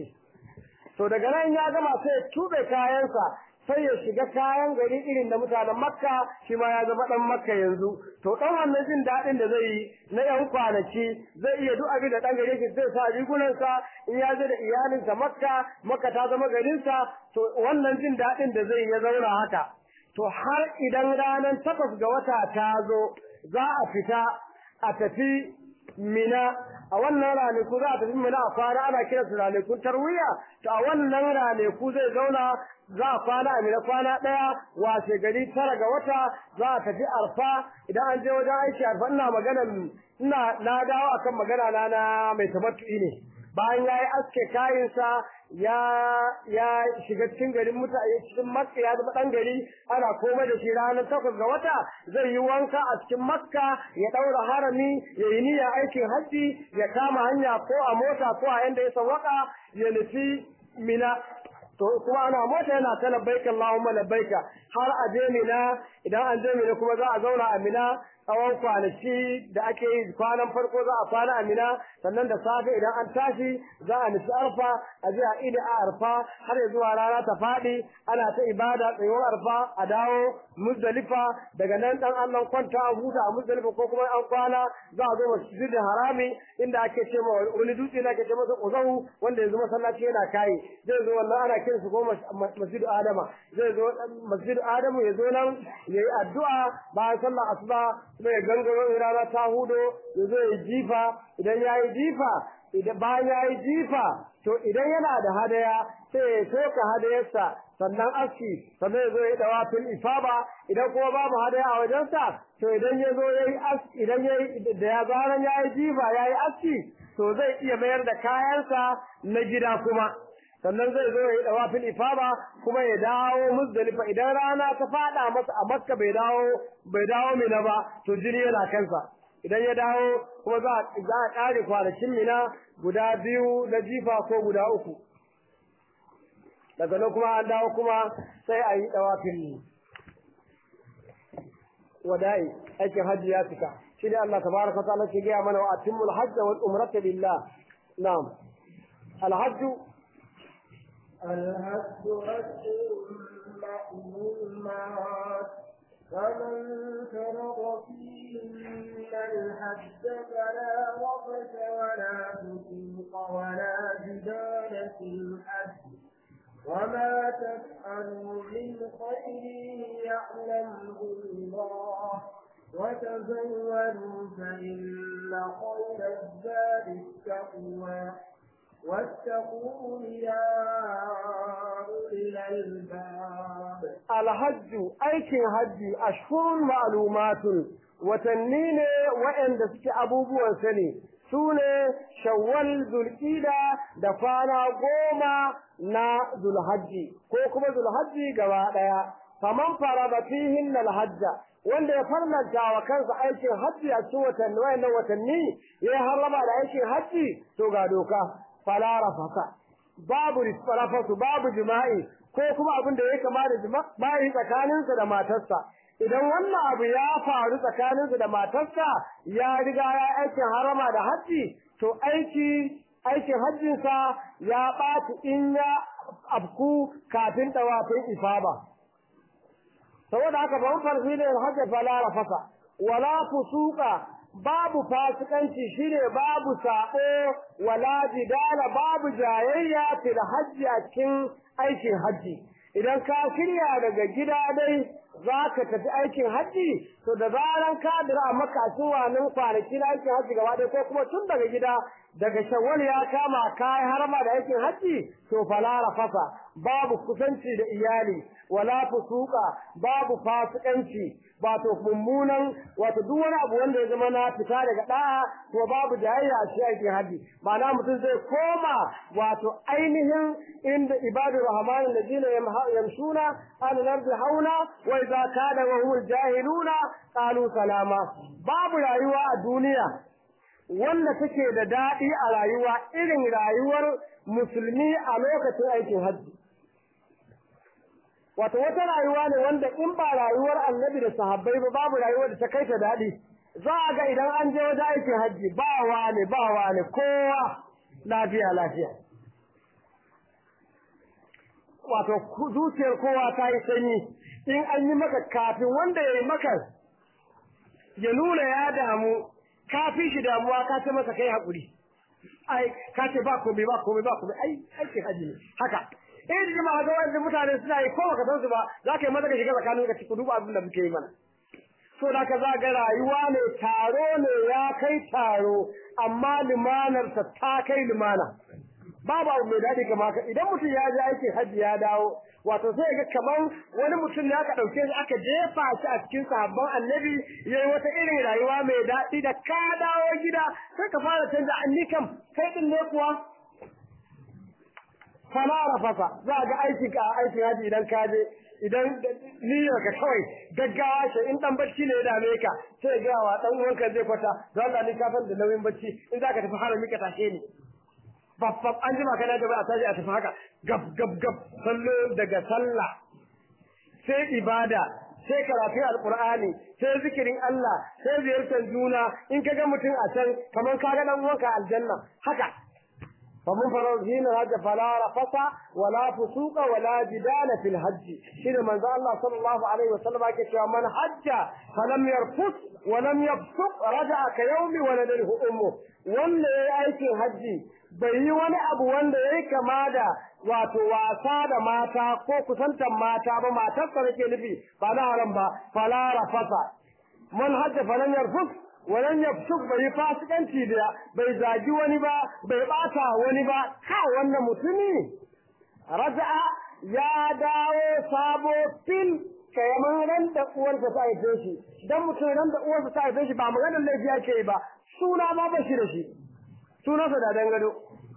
to daga nan ya gama sai ya tube kayansa sai ya shiga kayan gari irin da mutanen makka shi ma ya zama dan makka yanzu to dan wannan jin dadin da zai yi na yan kwanaki zai iya duk abin da dan gari shi zai sa rigunansa in ya je da iyalinsa makka makka ta zama garinsa to wannan jin dadin da zai ya zauna haka to har idan ranar takwas ga wata ta zo za a fita a tafi mina a wannan ranaku za a tafi mina a kwana ana kira su ranakun tarwiya to a wannan ranaku zai zauna za a kwana a mina kwana ɗaya washe gari tara ga wata za a tafi arfa idan an je wajen aiki arfa ina magana ina na dawo akan magana na na mai tabattu'i ne bayan ya yi aske kayansa ya ya shiga cikin garin mutane cikin makka ya zama dan gari ana komai da shi ranar takwas ga wata zai yi wanka a cikin makka ya daura harami ya yi niyya aikin hajji ya kama hanya ko a mota ko a yanda ya sawaka ya nufi mina to kuma ana mota yana ta labbaika Allahumma labbaika har a je mina idan an je mina kuma za a zauna a mina tsawon kwanaki da ake yi kwanan farko za a kwana a mina sannan da safe idan an tashi za a nufi arfa a je a idi a arfa har ya zuwa rana ta faɗi ana ta ibada tsayuwar arfa a dawo muzdalifa daga nan dan Allah kwanta a huta a muzdalifa ko kuma an kwana za a zo masjidin harami inda ake ce ma wani dutse da ake ce masa uzahu wanda yanzu masallaci yana kai zai zo wannan ana kiran su ko masjidu adama zai zo masjidu adamu ya zo nan yayi addu'a bayan sallar asuba kuma ya gangaro in rana ta hudo ya zo ya jifa idan ya yi jifa idan bayan ya yi jifa to idan yana da hadaya sai ya soka hadayarsa sannan aski sannan ya zo ya dawa fil ifaba idan kuma babu hadaya a wajensa to idan ya zo ya yi aski idan ya yi da ya zaran ya yi jifa ya yi aski to zai iya mayar da kayansa na gida kuma sannan zai zo ya yi dawafin ifaba kuma ya dawo muzdalifa idan rana ta fada masa a makka bai dawo bai dawo mina ba to jini yana kansa idan ya dawo kuma za za a kare kwanakin mina guda biyu na jifa ko guda uku daga nan kuma an dawo kuma sai a yi dawafin wada'i aikin hajji ya cika shi ne Allah tabaraka wa ta'ala ke gaya mana wa atimmul hajja wal umrata lillah na'am الحج الهد أشهر مأمومات فمن فرض فيهن الحج فلا رفث ولا فسوق ولا جدال في الحج وما تفعلوا من خير يعلمه الله وتزودوا فإن خير الزاد التقوى واتقون يا أولي الألباب الحج aikin hajji ashhurun ma'lumatun watanni ne waɗanda suke abubuwan sani su ne shawwal zulqida da kwana goma na zulhajji ko kuma zulhajji gaba ɗaya faman farada fihin alhajja wanda ya farlanta wa kansa aikin hajji a cikin watanni wayannan watanni ya harrama da aikin hajji to ga doka fala rafasa babu rafasu babu jima'i ko kuma abin da ya kama da jima'i tsakaninsa da matarsa idan wannan abu ya faru tsakaninsa da matarsa ya riga ya aikin harama da hajji to aiki aikin hajjinsa ya ɓaci in ya afku kafin tawafin ifaba saboda haka ban farfi ne hajji fala rafasa wala fusuka babu fasikanci shine babu sabo wala jidala babu jayayya fil hajji a cikin aikin hajji idan ka shirya daga gida dai zaka tafi aikin hajji to da zaran ka dira a maka nan kwanaki na aikin hajji gaba ɗaya ko kuma tun daga gida daga shawwal ya kama kai harama da aikin hajji to fala rafasa babu kusanci da iyali wala fusuka babu fasikanci wato mummunan wato duk wani abu wanda ya zama na fita daga da'a to babu jayayya a shi aikin haji ma'ana mutum zai koma wato ainihin inda ibadu rahman alladhina yamshuna ala al-ardi hauna wa idza kana wa hum jahiluna qalu salama babu rayuwa a duniya wanda take da daɗi a rayuwa irin rayuwar musulmi a lokacin aikin hajji wato wata rayuwa ne wanda in ba rayuwar annabi da sahabbai ba babu rayuwar da ta kai ta daɗi za a ga idan an je wajen aikin hajji ba wane ba wane kowa lafiya lafiya wato zuciyar kowa ta yi sanyi in an yi maka kafin wanda ya yi maka ya nuna ya damu ka fi shi damuwa ka ce masa kai haƙuri ai ka ce ba komai ba komai ba komai ai aikin haji ne haka in ji ma ga wanda mutane suna yi ko baka san su ba za ka yi maza ka shiga tsakanin ka ku duba abin da muke yi mana so da ka za ga rayuwa ne taro ne ya kai taro amma limanarsa ta kai limana babu abu mai daɗi kamar haka idan mutum ya je aikin hajji ya dawo wato sai ga kamar wani mutum ne aka ɗauke shi aka jefa shi a cikin sahabban annabi yayi wata irin rayuwa mai daɗi da ka dawo gida sai ka fara canza anni kam kai din ne kuwa fala rafasa za ga aikin ka aikin hajji idan ka je idan niyyar ka kawai gaggawa ce in dan bacci ne ya dame ka sai ga wa dan uwanka zai kwata don Allah ni ka san da nauyin bacci in zaka tafi harami ka tashe ni babbab an jima kana gaba a tashi a tafi haka gab gab gab sallo daga sallah sai ibada sai karatun alqur'ani sai zikirin Allah sai ziyartar juna in kaga mutum a can kamar kaga dan uwanka aljanna haka فمن فرض دين الحج فلا رفث ولا فسوق ولا جدال في الحج شنو من الله صلى الله عليه وسلم كيف من حج فلم يرفث ولم يفسق رجع كيوم ولده امه wanda ya yi aikin hajji bai yi wani abu wanda ya yi kama da wato wasa da mata ko kusantar mata ba matarsa nake nufi ba na haram ba fala rafasa man hajja falan yarfus walan yafsuk bai yi fasikanci da bai zagi wani ba bai bata wani ba ka wannan mutumi raja'a ya dawo sabo fil kayaman ran da uwarsa ta haife shi dan mutum ran da uwarsa ta haife shi ba maganar laifi yake ba suna ma ba shi da shi sunansa da dangado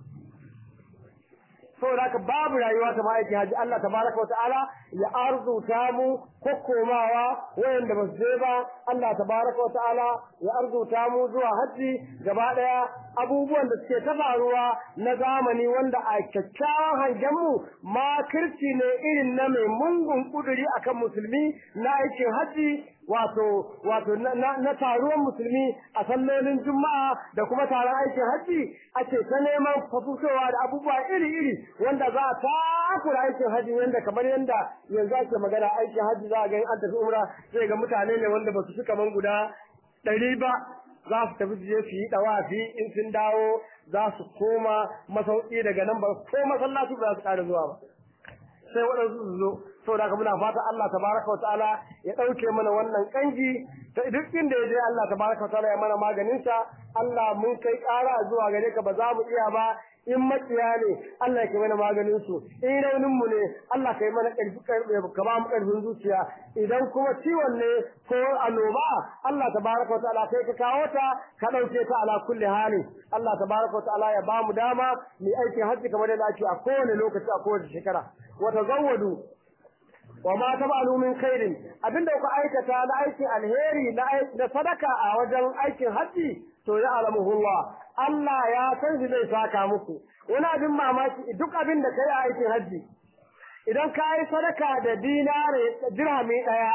saboda haka babu rayuwa ta ma'aikin haji Allah tabaraka wa ta'ala ya arzuta mu kokkomawa wayanda ba su je ba Allah tabaraka wa ta'ala ya arzuta mu zuwa haji gaba daya abubuwan da suke ta faruwa na zamani wanda a kyakkyawan hangen mu makirci ne irin na mai mungun kuduri akan musulmi na aikin haji wato wato na taruwan musulmi a sallolin juma'a da kuma taron aikin hajji ake ta neman fafusowa da abubuwa iri-iri wanda za a takura aikin hajji wanda kamar yadda yanzu ake magana aikin hajji za a ga an tafi umra sai ga mutane ne wanda ba su fi kaman guda ɗari ba za su tafi su je su yi ɗawafi in sun dawo za su koma masauki daga nan ba ko masallaci ba za su ƙara zuwa ba sai waɗansu su zo saboda haka muna fata Allah tabaraka wataala ya ɗauke mana wannan kangi ta duk inda ya je Allah tabaraka wataala ya mana maganin sa Allah mun kai ƙara zuwa gare ka ba za mu iya ba in makiya ne Allah ya mana maganin su in raunin mu ne Allah kai mana ƙarfi ka ba mu ƙarfin zuciya idan kuma ciwon ne ko annoba Allah tabaraka wataala kai ka kawo ta ka ɗauke ta ala kulli hali Allah tabaraka wataala ya ba mu dama mu aikin hajji kamar yadda ake a kowane lokaci a kowace shekara wa tazawwadu wa ma tabalu min khairin abinda kuka aikata na aikin alheri na na sadaka a wajen aikin haji to ya alamuhullah Allah ya san shi zai saka muku wani abin mamaki duk abin da kai a aikin haji idan ka yi sadaka da dinare dirhami daya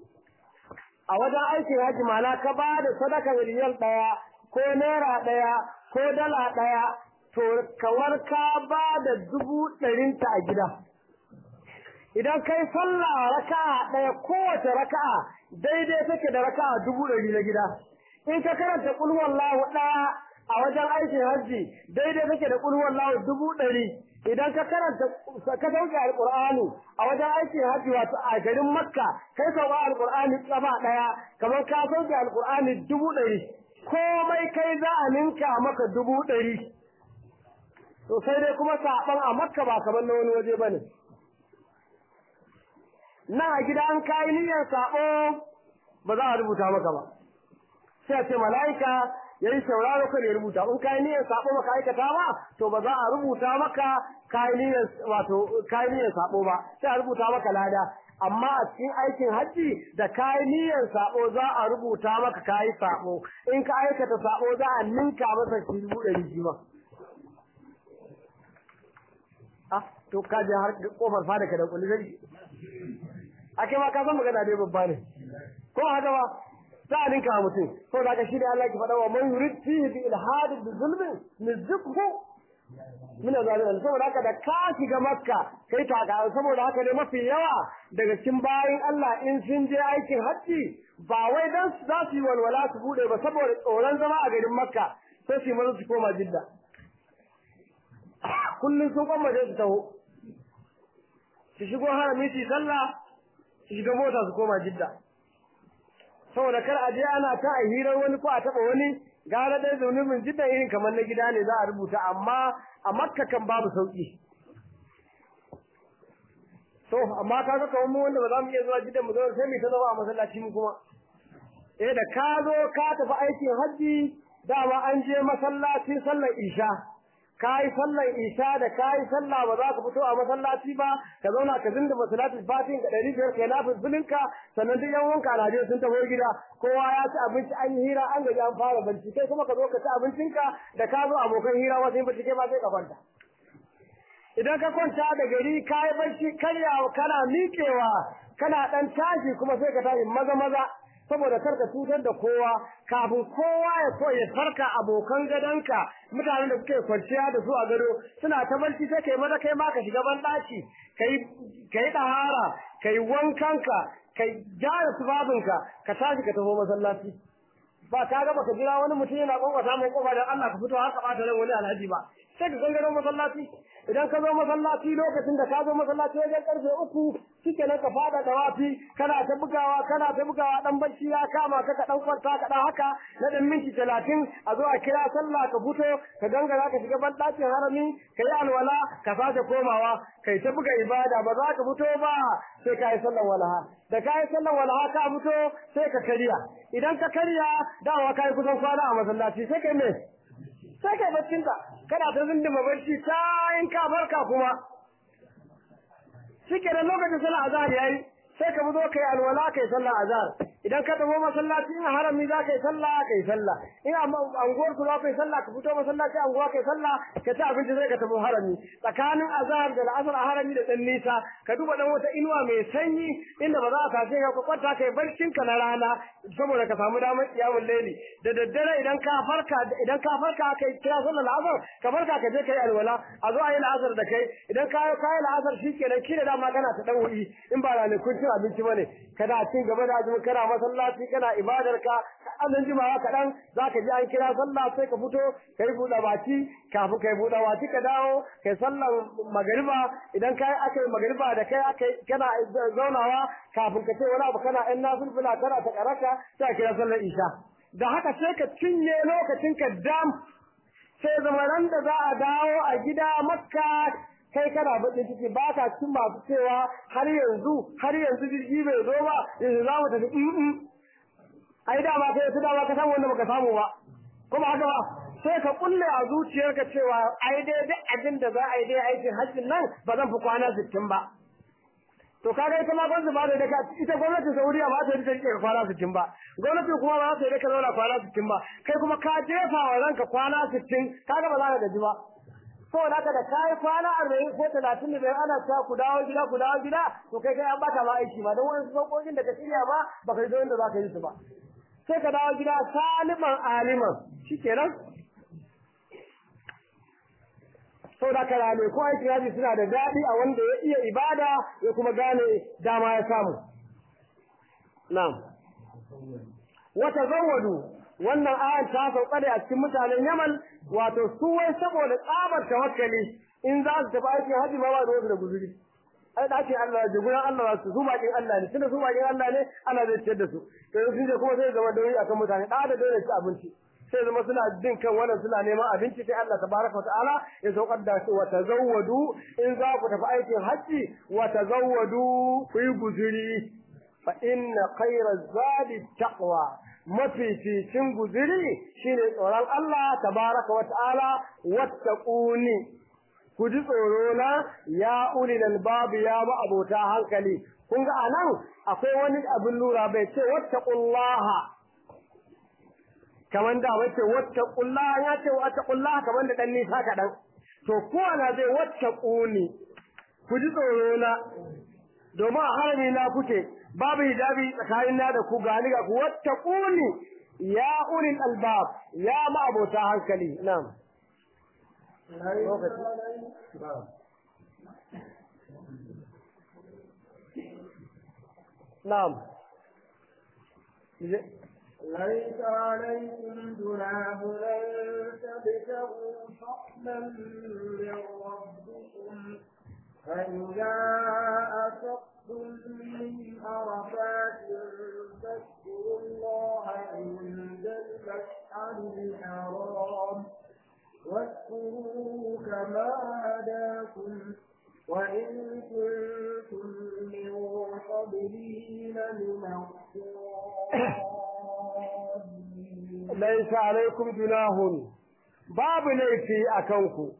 a wajen aikin haji mana ka ba da sadaka miliyan daya ko naira daya ko dala daya to kawar ka ba da dubu ɗarinta a gida idan kai sallah raka'a ɗaya kowace raka'a daidai take da raka'a dubu ɗari na gida in ka karanta kul wallahu ɗaya a wajen aikin hajji daidai take da kul wallahu dubu ɗari idan ka karanta ka sauke alqur'ani a wajen aikin hajji wato a garin makka kai sauka alqur'ani kafa ɗaya kamar ka sauke alqur'ani dubu ɗari komai kai za a ninka maka dubu ɗari to sai dai kuma saɓan a makka ba kamar na wani waje ba ne na a gida an kayi niyyar sabo ba za a rubuta maka ba sai a ce mala'ika ya yi sauraro kan ya rubuta in kayi niyyar sabo maka aikata ba to ba za a rubuta maka kayi niyyar wato kayi niyyar sabo ba sai a rubuta maka lada amma a cikin aikin hajji da kayi niyyar sabo za a rubuta maka kayi sabo in ka aikata sabo za a ninka masa shi dubu ɗari shi ma ah to ka je har kofar fada ka da kulli zai ake ma ka san magana dai babba ne ko haka ba za a ninka mutum ko da ka shi da Allah ki faɗa wa man yurid fihi bi ilhad bi zulmin nizqhu min azabin saboda haka da ka shiga makka kai taka saboda haka ne mafi yawa daga cikin bayin Allah in sun je aikin hajji ba wai dan za su yi walwala su bude ba saboda tsoron zama a garin makka sai su maza su koma jidda kullum sun kwammace su taho su shigo harami su sallah su shiga mota su koma jidda saboda kar a je ana ta a hirar wani ko a taɓa wani gara dai zunubin jidda irin kamar na gida ne za a rubuta amma a makka kan babu sauki so amma kaga kamar mu wanda ba za mu iya zuwa jidda mu zo sai mu ta zama a masallaci mu kuma eh da ka zo ka tafi aikin hajji dama an je masallaci sallar isha kai sallar isha da kai sallah ba za ka fito a masallaci ba ka zauna ka zinda masallaci fatin ka ɗari biyar kai nafi zulinka sannan duk yan wanka alhaji sun tafi gida kowa ya ci abinci an yi hira an gaji an fara banci kai kuma ka zo ka ci abincinka da ka zo abokan hira wasu yin banci kai ba sai ka kwanta idan ka kwanta da gari ka yi barci karyawa kana miƙewa kana ɗan tashi kuma sai ka tashi maza maza saboda kar ka cutar da kowa kafin kowa ya so ya farka abokan gadonka mutanen da suke kwanciya da su a gado suna ta barci sai kai maza kai ma ka shiga ban daki kai kai dahara kai wankanka kai gyara tubabinka ka tashi ka tafi masallaci ba ka ga baka jira wani mutum yana kwankwasa mai kofa dan Allah ka fito haka bata ran wani alhaji ba sai ka gangaro masallaci idan ka zo masallaci lokacin da ka zo masallaci wajen karfe uku shike nan ka fada da wafi kana ta bugawa kana ta bugawa dan bacci ya kama ka ka dan kwanta ka dan haka na dan minti talatin a zo a kira sallah ka fito ka gangara ka shiga ban dakin harami ka yi alwala ka sake komawa kai ta buga ibada ba za ka fito ba sai ka yi sallar walaha da ka yi sallar walaha ka fito sai ka karya idan ka karya dawa ka yi kusan kwana a masallaci sai kai me sai kai baccinka kana ta zindima barci ta in ka farka kuma shike da lokacin sallah azhar yayi sai ka zo kai alwala kai sallah azhar idan ka tafi masallaci in harami za kai sallah kai sallah in anguwar ku za kai sallah ka fito masallaci anguwa kai sallah ka ci abinci sai ka tafi harami tsakanin azhar da al'asr a harami da dan nisa ka duba dan wata inuwa mai sanyi inda ba za a sace ka kwata kai barcin ka na rana saboda ka samu damar kiyamul laili da daddare idan ka farka idan ka farka kai kira sallar al'asr ka farka ka je kai alwala a zo a yi al'asr da kai idan ka yi al'asr shikenan kila dama kana ta dawo'i in ba ranakun cin abinci bane kana cin gaba da azumi kana masallaci kana ibadar ka annan jimawa kaɗan za ka ji an kira sallah sai ka fito ka yi buɗe baki kafin ka yi buɗe baki ka dawo kai sallar magariba idan kai aka yi magariba da kai aka kana zaunawa kafin ka ce wani abu kana ɗan nafilfila kana ta karaka sai a kira sallar isha da haka sai ka cinye lokacin ka dam sai zama ran da za a dawo a gida makka kai kana bakin ciki ba ka cikin masu cewa har yanzu har yanzu jirgi bai zo ba yanzu za mu tafi in ai dama kai su dama ka samu wanda baka samu ba kuma haka ba sai ka kulle a zuciyarka cewa ai dai duk abin da za a yi dai aikin hajjin nan ba zan fi kwana sittin ba to kaga ita ma gwamnati ba da ita gwamnatin Saudiya ba ta yi take kwana 60 ba gwamnati kuma ba ta yi ka zauna kwana 60 ba kai kuma ka jefa wa ranka kwana 60 kaga ba za ka gaji ba saboda haka da kai kwana 40 ko 30 da ana ta ku dawo gida ku dawo gida to kai kai an baka ma aiki ba don wani sauƙoƙin da ka shirya ba baka yi da za ka yi su ba sai ka dawo gida saliman aliman shikenan sau da karame ko aiki yaji suna da daɗi a wanda ya iya ibada ya kuma gane dama ya samu na'am wata zawadu wannan ayan ta sauka da a cikin mutanen yaman wato su wai saboda tsabar tawakkali in za su tafi aikin haji ma ba da wasu da guzuri ai da ake Allah da gurin Allah su su bakin Allah ne tunda su bakin Allah ne Allah zai ciyar da su to sun je kuma sai zama dole akan mutane da da dole ci abinci sai zama suna bin kan wannan suna neman abinci sai Allah tabaraka wa ta'ala ya saukar da su wa tazawwadu in za ku tafi aikin hajji wa tazawwadu ku yi guzuri fa inna khayra zadi taqwa mafificin guzuri shine tsoron Allah tabaraka wa ta'ala wattaquni ku ji tsoro na ya ulil albab ya ba abota hankali kun ga anan akwai wani abin lura bai ce wattaqullaha kaman da wace wattaqullaha ya ce wattaqullaha kaman da dan nisa kadan to ko ana zai wattaquni ku ji tsoro na domin a harami na kuke babu hijabi tsakanin na da ku gani ga ku wattaquni ya ulil albab ya ma abota hankali na'am نعم ليس عليكم جناح أن تبتغوا فضلا من ربكم فإذا أفقتم من عرفات فاذكروا الله عند المشعر الحرام واذكروه كما هداكم وإن كنتم من قبله لمن ليس عليكم جناح باب ليفي أكنكم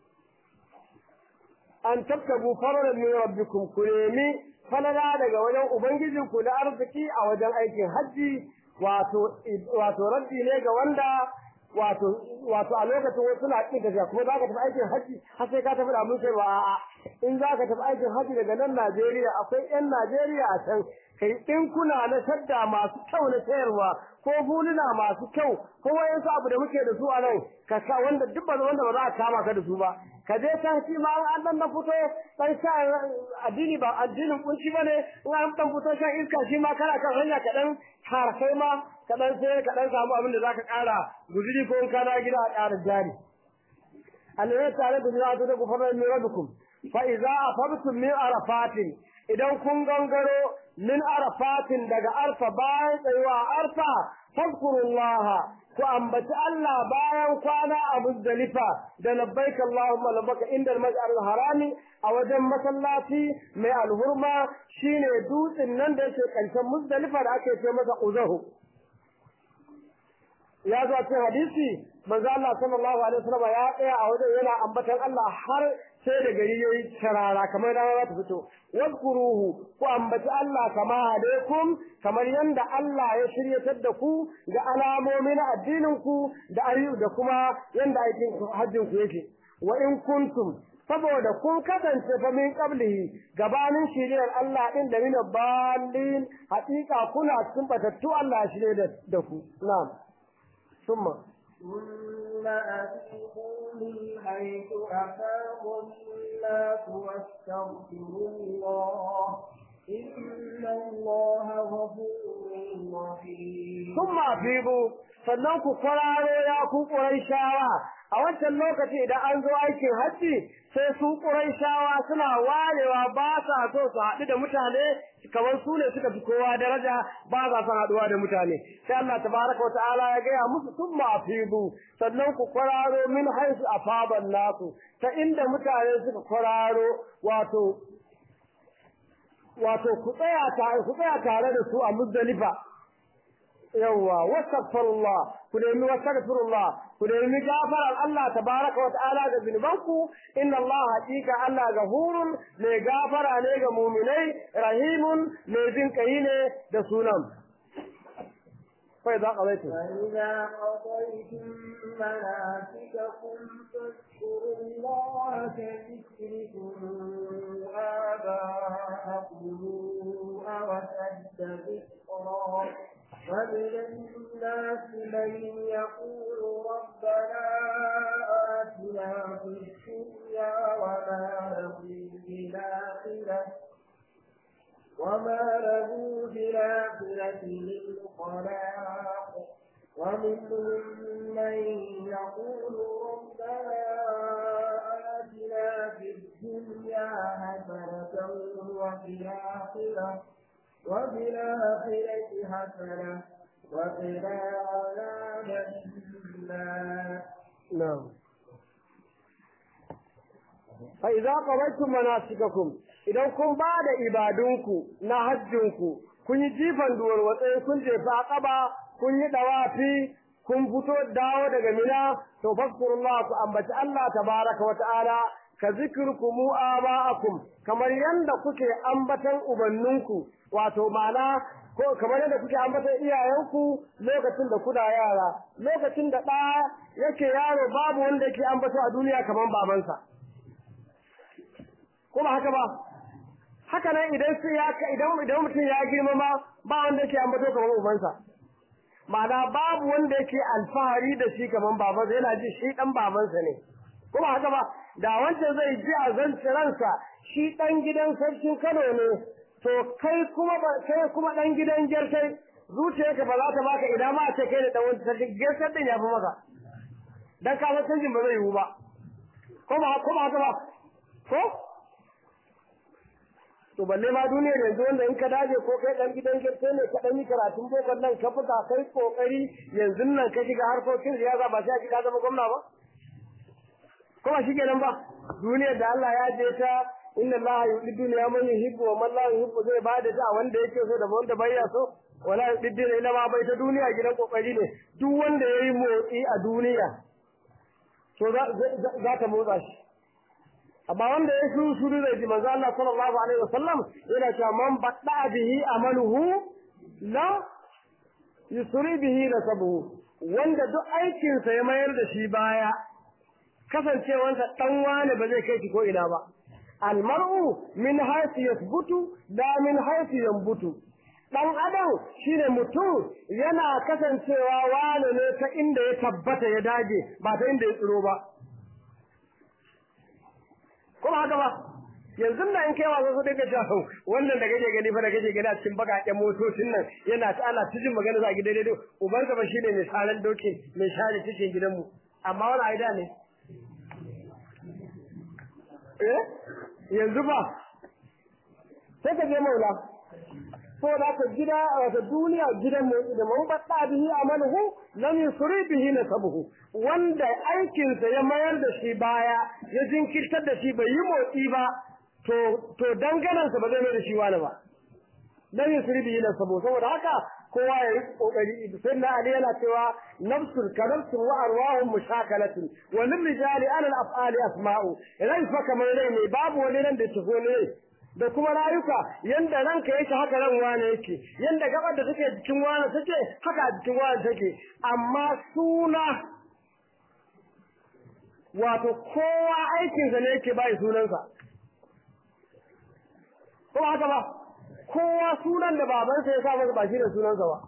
an tabtabu faradan min rabbikum ku nemi falala daga wajen ubangijinku na arziki a wajen aikin hajji wato wato raddi ne ga wanda wato wato a lokacin wasu na kin tafiya kuma za ka tafi aikin hajji har sai ka tafi da mun sai a'a in za ka tafi aikin hajji daga nan Najeriya akwai ƴan Najeriya a can kai in kuna na shadda masu kyau na sayarwa ko huluna masu kyau ko wayansu abu da muke da su a nan ka sa wanda duk ba wanda ba za a kama ka da su ba ka je can shi ma an dan na fito dan sha addini ba addinin kunci bane in an dan fito shan iska shi ma kana kan hanya ka dan har kai ma ka dan sai ka dan samu abin da zaka kara guzuri ko in kana gida a ƙara jari Allah tare da zuwa da gufarar min rabbikum fa idza afabtum min arafatin idan kun gangaro min arafatin daga arfa bayan tsayuwa arfa fadkurullaha ku ambaci Allah bayan kwana a Muzdalifa da labbaik Allahumma labbaka inda al-mas'al harami a wajen masallaci mai alhurma shine dutsen nan da yake karshen Muzdalifa da ake ce masa Uzahu ya zo cikin hadisi manzo Allah sallallahu alaihi wasallam ya tsaya a wajen yana ambatan Allah har sai da gari yayi tarara kamar rana ta fito wadkuruhu ku ambaci Allah kama alaikum kamar yanda Allah ya shiryatar da ku ga alamomin addinin ku da ayu da kuma yanda aikin hajjin ku yake wa in kuntum saboda kun kasance fa min qablihi gabanin shiriyar Allah din da min balin haƙiƙa kuna cikin batattu Allah ya shirye da ku na'am ثم ثم أفيضوا من حيث أفاض الناس واستغفروا الله إن الله غفور رحيم ثم أفيضوا sannan ku kwararo ya ku shawa a wancan lokaci idan an zo aikin hajji sai su shawa suna warewa ba sa so su haɗu da mutane kamar su ne suka fi kowa daraja ba za su haɗuwa da mutane sai Allah tabaraka wa ta'ala ya gaya musu sun mafidu sannan ku kwararo min haisu afaban nasu ta inda mutane suka kwararo wato wato ku tsaya tare ku tsaya tare da su a muzdalifa yawwa wastaghfirullah ku nemi wastaghfirullah ku nemi gafarar Allah tabaraka wa ta'ala ga zunubanku inna Allah haqiqa Allah gafurun mai gafara ne ga mu'minai rahimun mai jin kai ne da sunan fa idza qadaytum فإذا قضيتم مناسككم فاذكروا الله كذكركم آباءكم أو أشد ذكرا ومن الناس من يقول ربنا آتنا في الدنيا وما له في الآخرة وما له في الآخرة من خلاق ومنهم من يقول ربنا آتنا في الدنيا حسنة وفي الآخرة وفي الآخرة حسنة وقنا عذاب النار نعم فإذا قضيتم مناسككم idan kun ba da ibadunku na hajjinku kun yi jifan duwar watsayi kun jefa ƙaba kun yi dawafi kun fito dawo daga mina to faskurullah ku ambaci Allah tabaraka wa ta'ala ka zikirkum aba'akum kamar yanda kuke ambatan ubanninku wato ma'ana ko kamar yadda kuke ambatan iyayenku lokacin da kuna yara lokacin da ɗa yake yaro babu wanda yake ambato a duniya kamar babansa ko ba haka ba haka nan idan sai ya idan idan mutum ya girma ma ba wanda yake ambato kamar ubansa ma'ana babu wanda yake alfahari da shi kamar babansa yana ji shi dan babansa ne kuma haka ba da wancan zai ji a zance ransa shi dan gidan sarkin Kano ne to kai kuma kai kuma dan gidan Gertai zuciyarka ba za ta baka idan ma a ce kai da dan wancan sarkin Gertai din ya fi maka dan ka san canjin ba zai yiwu ba ko ba ko ba haka ba ko to balle ma duniyar yanzu wanda in ka daje ko kai dan gidan girke ne ka dan yi karatun boko nan ka fita kai kokari yanzu nan ka shiga harkokin siyasa ba sai ka zama gwamna ba ko ba shike nan ba duniyar da Allah ya je ta inna Allah yuhibbu dunya man yuhibbu wa man la yuhibbu zai bada ta wanda yake so da wanda bai ya so wala yuhibbu illa ma bai ta duniya gidan kokari ne duk wanda yayi motsi a duniya to za ta motsa shi amma wanda ya shuru shuru zai ji manzo Allah sallallahu alaihi wasallam yana cewa man badda bihi amaluhu la yusri bihi nasabuhu wanda duk aikin sa ya mayar da shi baya kasancewansa dan wani ba zai kai shi ko ina ba almar'u min haythu yathbutu la min haythu yanbutu dan adam shine mutum yana kasancewa wani ne ta inda ya tabbata ya dage ba ta inda ya tsiro ba kuma haka ba yanzu da in kai wasa su daga jahu wannan da kake gani fa da kake gani a cikin bakaken motocin nan yana ta ana cikin magana za ki daidai dai uban ka ba shine mai saran doki mai share cikin gidanmu amma wani aida ne eh yanzu ba sai ka je maula ko da ka gida wata duniya gidan mu da mun batta bihi amaluhu lam yusri bihi nasabuhu wanda aikin sa ya mayar da shi baya ya jinkirtar da shi bai yi motsi ba to to danganan sa ba zai mai da shi wani ba lam yusri bihi nasabuhu saboda haka kowa ya yi kokari sai na ali yana cewa nafsul kanafsun wa arwahum mushakalatun wa lil rijali ala al af'ali asma'u rai fa kamar rai ne babu wani nan da tafi ne da kuma rayuka yanda ranka yake haka ran wane yake yanda gabar da take jikin wane take haka jikin wane take amma suna wato kowa aikin sa ne yake bai sunansa ko haka ba kowa sunan da babansa ya sa masa ba shi da sunansa ba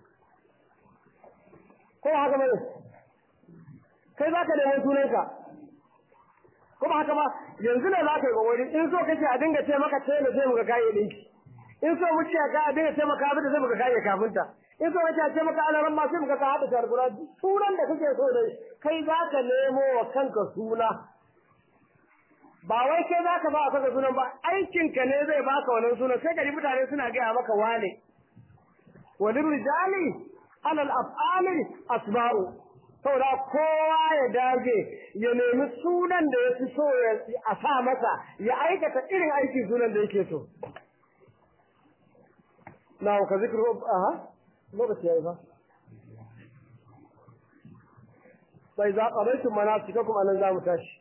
ko haka ba kai zaka nemi sunanka kuma haka ba yanzu ne za ka yi kokari in so kake a dinga ce maka tele sai muka kai dinki in so muke ga a dinga ce maka abin da sai muka kai kafinta in so kake a ce maka alaran ma sai muka ka hada sharbura sunan da kake so dai kai za ka nemo wa kanka suna ba wai kai za ka ba a saka sunan ba aikin ka ne zai baka wannan sunan sai gari mutane suna gaya maka wane walin rijali alal af'ali asba'u saboda kowa ya dage ya nemi sunan da ya fi so a sa masa ya aikata irin aiki sunan da yake so na ka zikiru aha lokaci yayi fa sai za ka bai mana cika kuma nan za mu tashi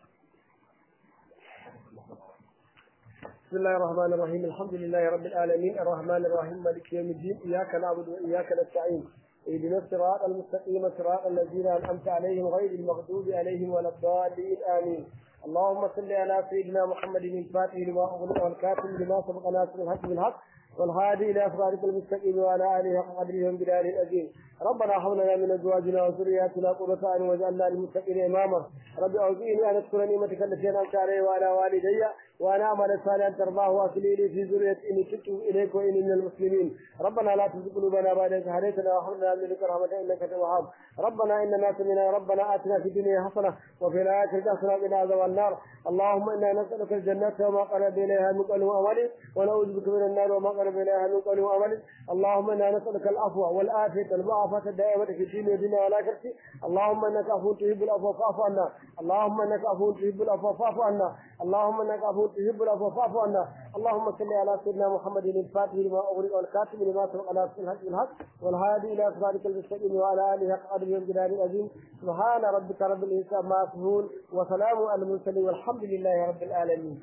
بسم الله الرحمن الرحيم الحمد لله رب العالمين الرحمن الرحيم مالك يوم الدين إياك نعبد وإياك نستعين اهدنا الصراط المستقيم صراط الذين انعمت عليهم غير المغضوب عليهم ولا الضالين امين اللهم صل على سيدنا محمد الفاتح لما اغلق والكاتب لما سبق ناصر الحق بالحق والهادي الى صراط المستقيم وعلى اله حق قدره وبلال العظيم ربنا هب لنا من ازواجنا وذرياتنا قرة اعين واجعلنا للمتقين اماما رب اوزعني ان اذكر نعمتك التي انعمت علي وعلى والدي وانا اعمل صالحا ترضاه واصلي لي في ذريتي اني تبت اليك واني من المسلمين ربنا لا تزغ قلوبنا بعد إذ هديتنا وهب لنا من لدنك رحمة انك انت الوهاب ربنا اننا سمعنا ربنا اتنا في الدنيا حسنه وفي الاخره حسنه وقنا عذاب النار اللهم انا نسالك الجنه وما قرب اليها من قول وعمل ونعوذ بك من النار وما قرب اليها من قول وعمل اللهم انا نسالك العفو والعافيه والمعافاه الدائمه في الدين والدنيا والاخره اللهم انك عفو تحب العفو فاعف عنا اللهم انك عفو تحب العفو فاعف عنا اللهم انك عفو عفو تحب العفو فاعف عنا اللهم صل على سيدنا محمد الفاتح لما أغلق والكاتب لما سبق على الحق بالحق والهادي إلى صراطك المستقيم وعلى آله حق قدره والجلال العظيم سبحان ربك رب العزة عما يصفون وسلام على المرسلين والحمد لله رب العالمين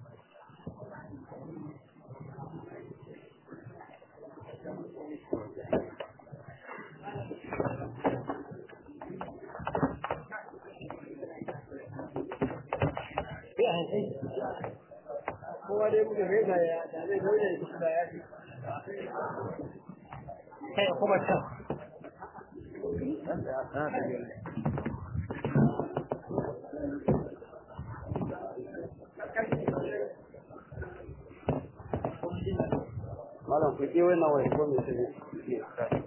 kowa dai muka gaisa ya da zai zaune da da ya fi kai kuma can malam ku ke wannan wai ko me sai